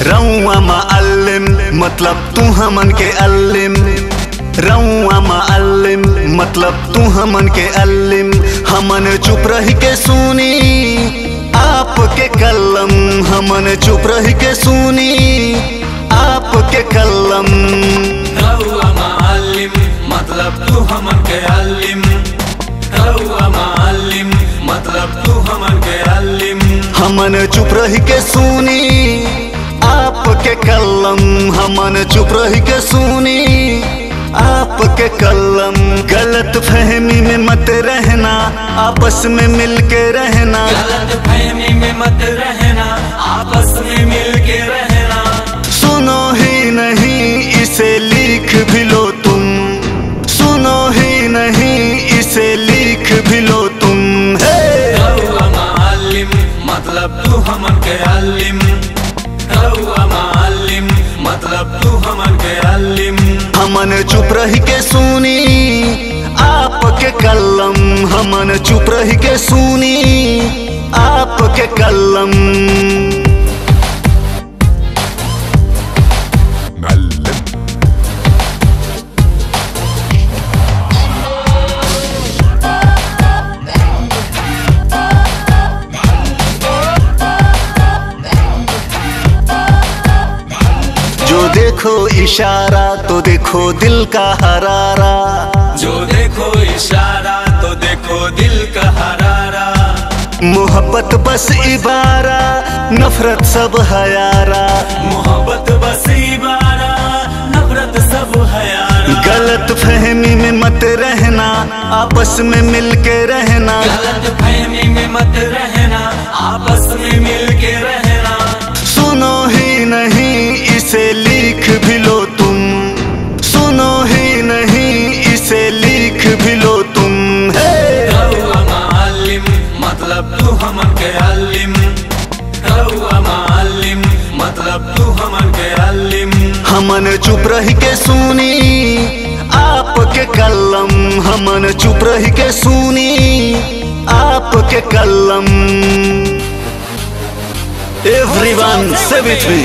रउआ मालिम मतलब तू हमन के अल्लिम रउआ मालिम मतलब तू हमन के अल्लिम हमन चुप रह के सुनी आपके कलम हमन चुप रह के सुनी आपके कलम रउआ मालिम मतलब तू हमन के अल्लिम रउआ मालिम मतलब तू हमन के अल्लिम हमन चुप रह के सुनी आपके कलम हमन चुप रह के सुनी आपके कलम गलत फहमी में मत रहना आपस में मिल के रहना गलत फहमी में मत रहना आपस में मिल के रहना सुनो ही नहीं इसे लिख भी लो तुम सुनो ही नहीं इसे लिख भी लो तुम हे रउआ मालिम मतलब तू हमन के अल्लिम रउआ मालिम मतलब तू हमन के अल्लिम हमन चुप रह के सुनी आपके कलम हमन चुप रह के सुनी आपके कलम जो देखो इशारा तो देखो दिल का हरारा जो देखो इशारा तो देखो दिल का हरारा मोहब्बत बस इबारा नफरत सब हयारा मोहब्बत बस इबारा नफरत सब हयारा गलत फहमी में मत रहना आपस में मिल के रहना गलत फहमी में मत रहना आपस में मिल के रहना सुनो ही नहीं इसे लिख भी लो तुम सुनो ही नहीं इसे लिख भी लो तुम हे रउआ मालिम मतलब तू हमन के अल्लिम रउआ मालिम मतलब तू हमन के अल्लिम हमन चुप रह के सुनी आपके कलम हमन चुप रह के सुनी आपके कलम एवरीवन से विथ मी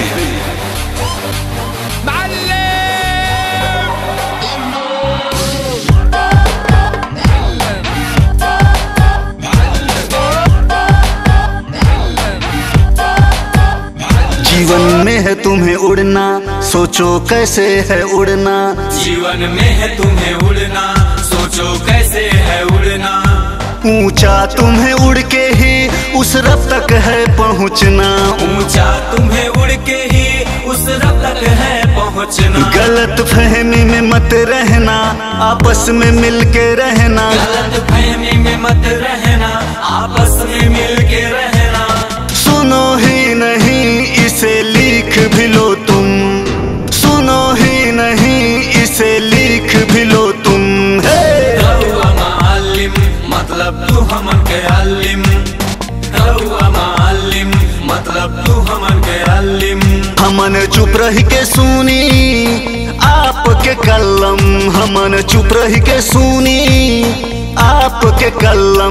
जीवन में है तुम्हें उड़ना सोचो कैसे है उड़ना जीवन में है तुम्हें उड़ना सोचो कैसे है उड़ना ऊंचा तुम्हें उड़ के ही उस रब तक है पहुंचना ऊंचा तुम्हें उड़ के ही उस रब तक है पहुंचना गलत फहमी में मत रहना आपस में मिल के रहना गलत फहमी में मत रहना आपस में मिल के रहना सुनो ही नहीं इसे लिख भी लो तुम सुनो ही नहीं इसे लिख भी लो तुम हे रउआ मालिम मतलब तू हमन के अल्लिम रउआ मालिम मतलब तू हमन के अल्लिम हमन चुप रह के सुनी आपके कलम हमन चुप रह के सुनी आपके कलम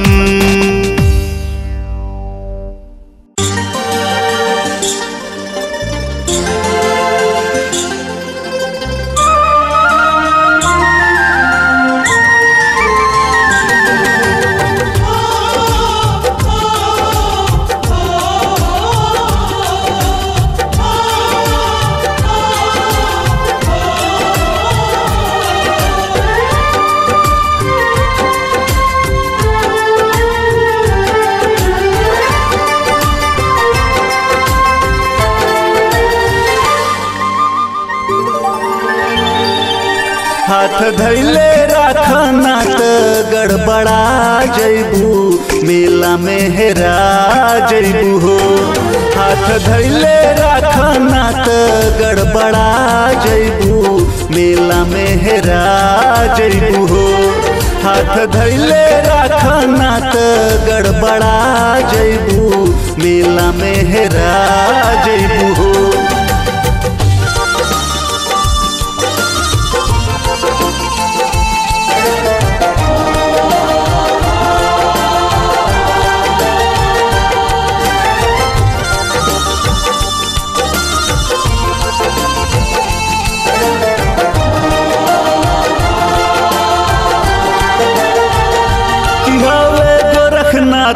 हाथ धैले राखना त गड़बड़ा जैबू मेला में हेरा जैबू हो हाथ धैले राखना त गड़बड़ा जैबू मेला में हेरा जैबू हो हाथ धैले राखना त गड़बड़ा जैबू मेला में हेरा जैबू हो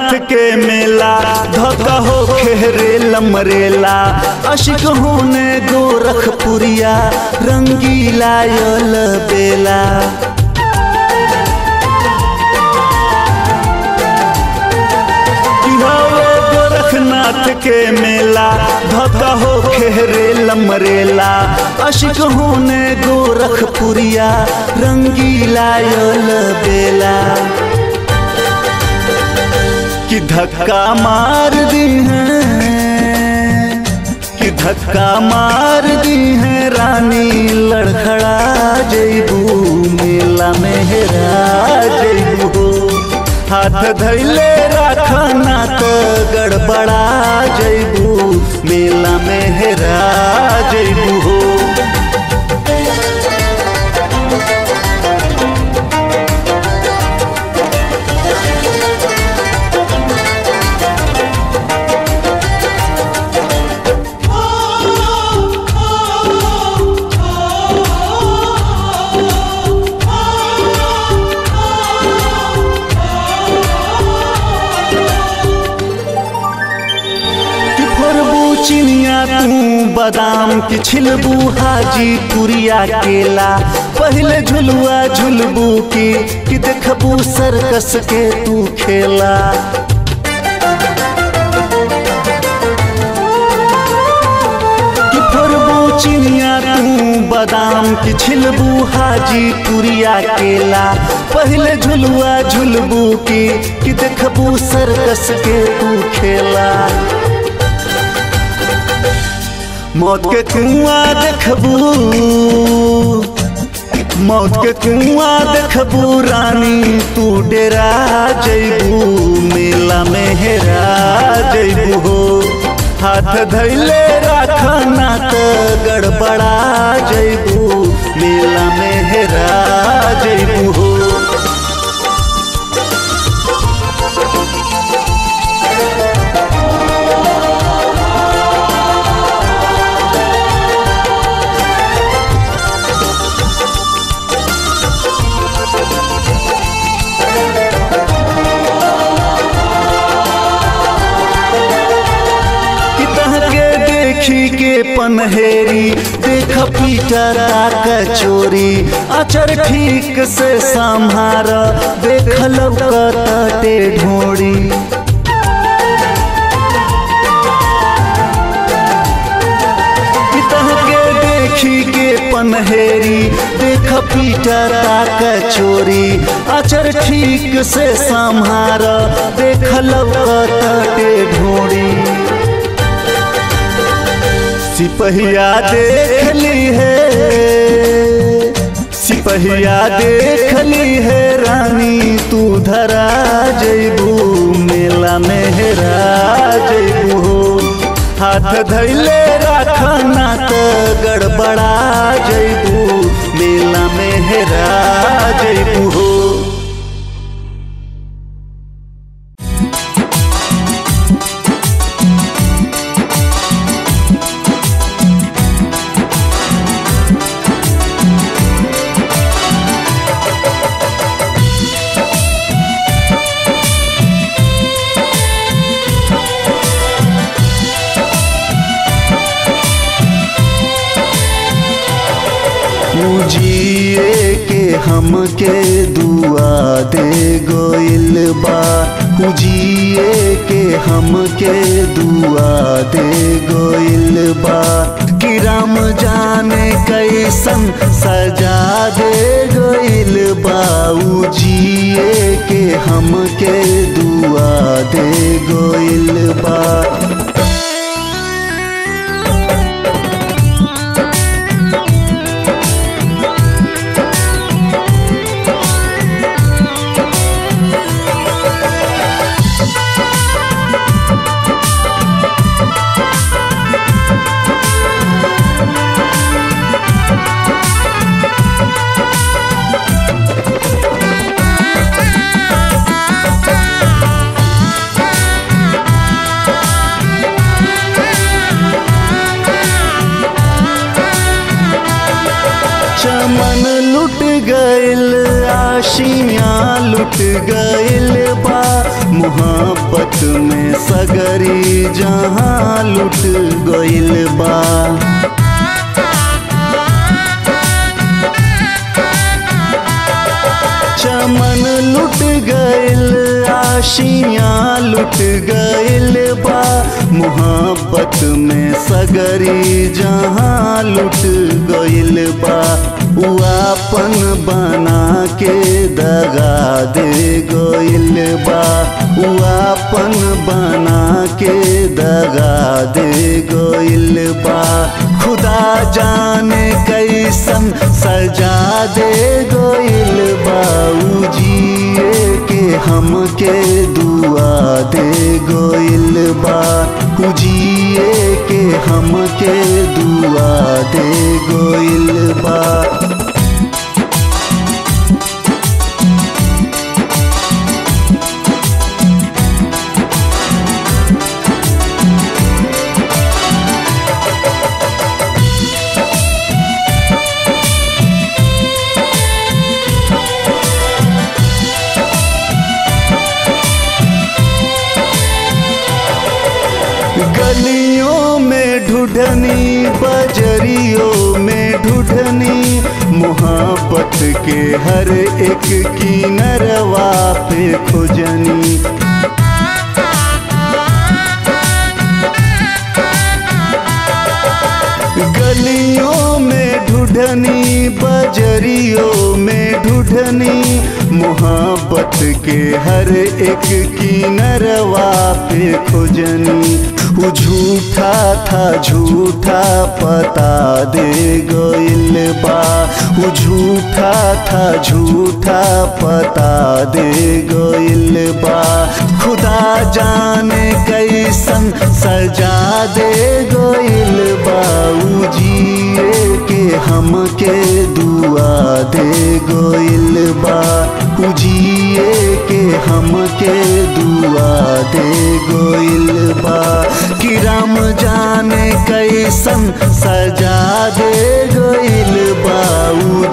नाथ के मेला धोका हो खेरे लमरेला अशिक होने गोरखपुरिया रंगीला यल बेला कि हवे गोरखनाथ के मेला धोका हो खेरे लमरेला अशिक होने गोरखपुरिया रंगीला यल बेला कि धक्का मार दी हैं कि धक्का मार दी हैं रानी लड़खड़ा जैबू मेला में हेरा जैबू हाथ धैले रखना तो गड़बड़ा जैबू मेला में हेरा जैबू हो कि फोरबू चिनिया तू बादाम की छिलबू हाजी पुरिया केला पहले झुलुआ झुलबू की कि देखबू सर्कस के तू खेला कि फोरबू चिनिया तू बादाम की छिलबू हाजी पुरिया केला पहले झुलुआ झुलबू की कि देखबू सर्कस के तू खेला मौत के कुआं देखबू मौत के कुआं देखबू रानी तू डेरा जैबू मेला में हेरा जैबू हो हाथ धैले रखना तो गड़बड़ा जैबू मेला में हेरा जैबू हो कि तहके देखी के पनहेरी देख पीटरा कचोरी अचर ठीक से संहार देख लौकते ढोड़ी कि तहके देखी के पनहेरी देख पीटरा कचोरी अचर ठीक से संहार देख लौकते ढोड़ी सिपहिया देख ली है सिपहिया देख ली है रानी तू धरा जैबू मेला में हेरा जैबू हो हाथ धैले रखना तो गड़बड़ा जैबू मेला में हेरा जैबू हो जिए के हमके दुआ दे गोइल बा जिए के हमके दुआ दे गोइल बा कि राम जाने कैसन सजा दे गोइल बा उ जिए के हमके दुआ दे गोइल बा चमन लुट गइल आशियाँ लुट गइल बा मोहब्बत में सगरी जहाँ लुट गइल बा चमन लुट गइल आशियाँ लुट गइल बा मोहब्बत में सगरी जहाँ लुट गइल बा उआपन बना के दगा दे गइल बा उआपन बना के दगा दे गइल बा खुदा जाने कैसन सजा दे गइल बा जिए के हमके दुआ दे गइल बा जिए के हमके दुआ दे गइल बा गलियों में ढूढ़नी बजरियों में ढूढ़नी मोहब्बत के हर एक की नरवा पे खोजनी गलियों में ढूढ़नी बजरियों में ढूढ़नी मोहब्बत के हर एक की नरवा पे खोजनी वो झूठा था झूठा पता दे गइल बा वो झूठा था झूठा पता दे गइल बा खुदा जाने कैसन सजा दे गइल बा जिए के हमके दुआ दे गइल बा जिए के हमके दुआ दे गइल बा कि राम जाने कैसन सजा दे गइल बा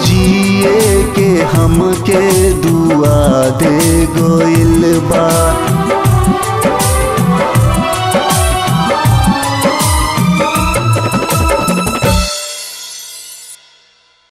जिए के हमके दुआ दे गइल बा